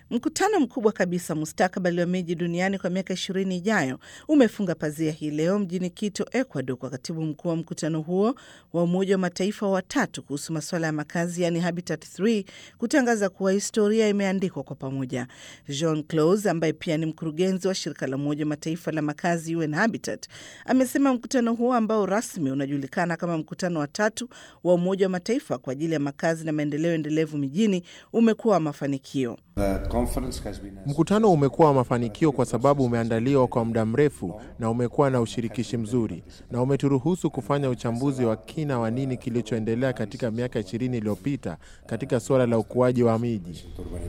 Mkutano mkubwa kabisa mustakabali wa miji duniani kwa miaka ishirini ijayo umefunga pazia hii leo mjini Quito, Ecuador, kwa katibu mkuu wa mkutano huo wa Umoja wa Mataifa watatu kuhusu masuala ya makazi, yani Habitat 3 kutangaza kuwa historia imeandikwa kwa pamoja. Jean Claude ambaye pia ni mkurugenzi wa shirika la Umoja wa Mataifa la makazi UN Habitat amesema mkutano huo ambao rasmi unajulikana kama mkutano wa tatu wa Umoja wa Mataifa kwa ajili ya makazi na maendeleo endelevu mijini umekuwa wa mafanikio. Mkutano umekuwa wa mafanikio kwa sababu umeandaliwa kwa muda mrefu na umekuwa na ushirikishi mzuri na umeturuhusu kufanya uchambuzi wa kina wa nini kilichoendelea katika miaka ishirini iliyopita katika suala la ukuaji wa miji.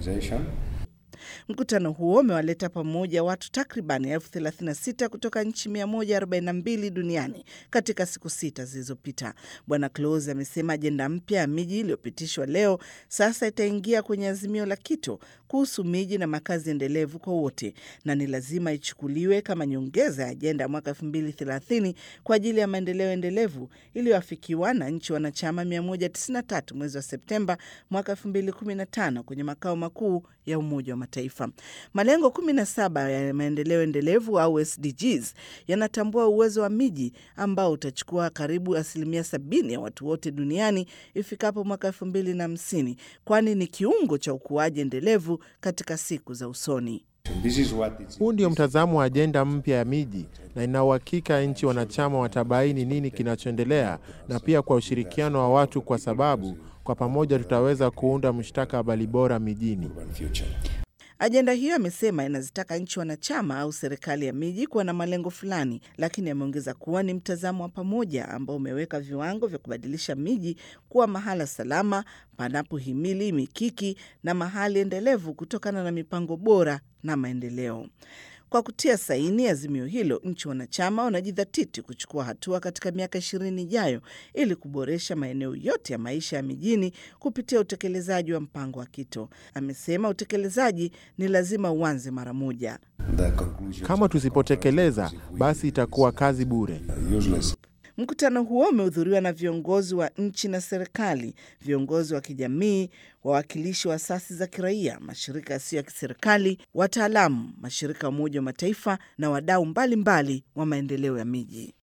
Mkutano huo umewaleta pamoja watu takriban elfu 36 kutoka nchi 142 duniani katika siku sita zilizopita. Bwana Close amesema ajenda mpya ya miji iliyopitishwa leo sasa itaingia kwenye azimio la Quito kuhusu miji na makazi endelevu kwa wote, na ni lazima ichukuliwe kama nyongeza ya ajenda ya mwaka 2030 kwa ajili ya maendeleo endelevu iliyoafikiwa na nchi wanachama 193 mwezi wa Septemba mwaka 2015 kwenye makao makuu ya Umoja wa Mataifa. Malengo 17 ya maendeleo endelevu au SDGs yanatambua uwezo wa miji ambao utachukua karibu asilimia sabini ya watu wote duniani ifikapo mwaka elfu mbili na hamsini, kwani ni kiungo cha ukuaji endelevu katika siku za usoni. Huu ndio mtazamo wa ajenda mpya ya miji, na ina uhakika nchi wanachama watabaini nini kinachoendelea, na pia kwa ushirikiano wa watu, kwa sababu kwa pamoja tutaweza kuunda mustakabali bora mijini. Ajenda hiyo amesema inazitaka nchi wanachama au serikali ya miji kuwa na malengo fulani, lakini ameongeza kuwa ni mtazamo wa pamoja ambao umeweka viwango vya kubadilisha miji kuwa mahala salama panapohimili mikiki na mahali endelevu kutokana na mipango bora na maendeleo. Kwa kutia saini azimio hilo, nchi wanachama wanajidhatiti kuchukua hatua katika miaka ishirini ijayo ili kuboresha maeneo yote ya maisha ya mijini kupitia utekelezaji wa mpango wa Quito. Amesema utekelezaji ni lazima uanze mara moja. Kama tusipotekeleza, basi itakuwa kazi bure. Mkutano huo umehudhuriwa na viongozi wa nchi na serikali, viongozi wa kijamii, wawakilishi wa asasi za kiraia, mashirika yasiyo ya kiserikali, wataalamu, mashirika ya Umoja wa Mataifa na wadau mbalimbali wa maendeleo ya miji.